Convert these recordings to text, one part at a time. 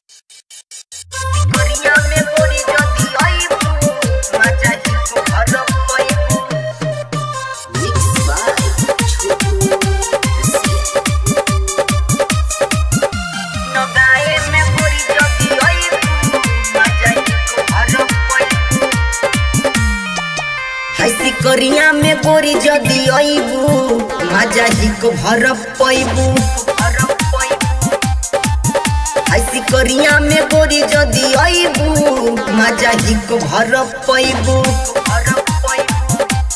करिया में गोरी जदी आइबू मजा ही तू घर पाइबू Mixed by Chotu नगाए में गोरी जदी आइबू मजा ही तू घर पाइबू हंसी करिया में गोरी जदी अइबू मजा ही को भर पैबू घर पाइबू हंसी करिया में गोरी जदी अइबू मजा ही को भर पैबू घर पाइबू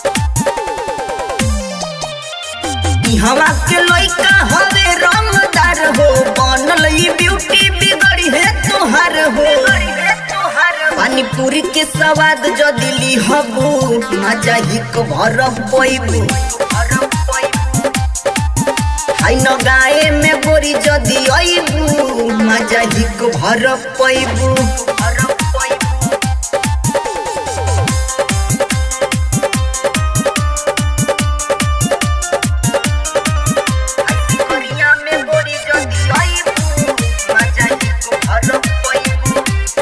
हवा के लइका हवे रंगदार हो बनल ई ब्यूटी बिगड़ी है तोहार हो रे तोहर पानी पूरी के स्वाद जदी लिहबू मजा ही को भर पैबू घर पाइबू हाय न गाए में गोरी जदी अइबू मजा ही को भर पैबू घर पाइबू करिया में गोरी जदी आइबू मजा ही तू घर पाइबू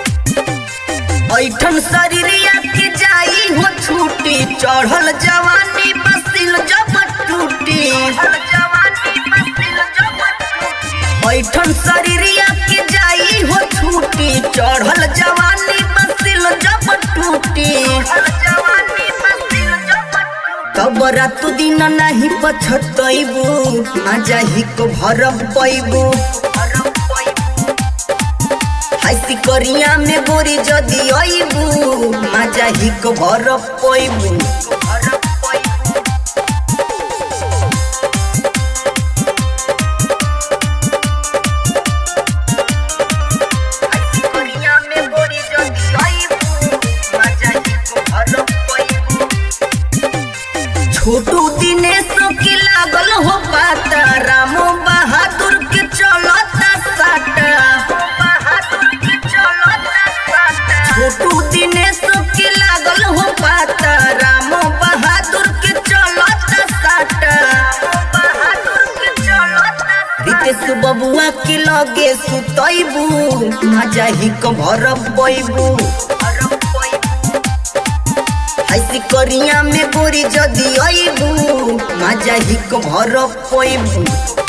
ऐठन शरीरिया के जाई हो छूटी चढ़ल जवानी बसिल जब टूटी हर जवानी मस्तिल जब टूटी ऐठन शरीरिया के जाई हो छूटी चढ़ल जवानी बसिल जब टूटी हर जवानी मस्तिल जब टूटी तब रात दिन नहीं पछतैबू मजा ही को भर पैबू घर पाइबू हंसी करिया में गोरी जदी अइबू मजा ही को भर पैबू घर पाइबू करिया में गोरी जदी आइबू मजा ही तू घर पाइबू छोटू दिनेश के लागल हो पाता रामो बहादुर के चलता साटा बहादुर के चलता साटा छोटू दिनेश के लागल हो पाता रामो बहादुर के चलता साटा बहादुर के चलता रितेश बबुआ के लगे सुतैबू मजा ही को भर पैबू घर पाइबू हंसी करिया में गोरी जदी अइबू मजा ही को भर पैबू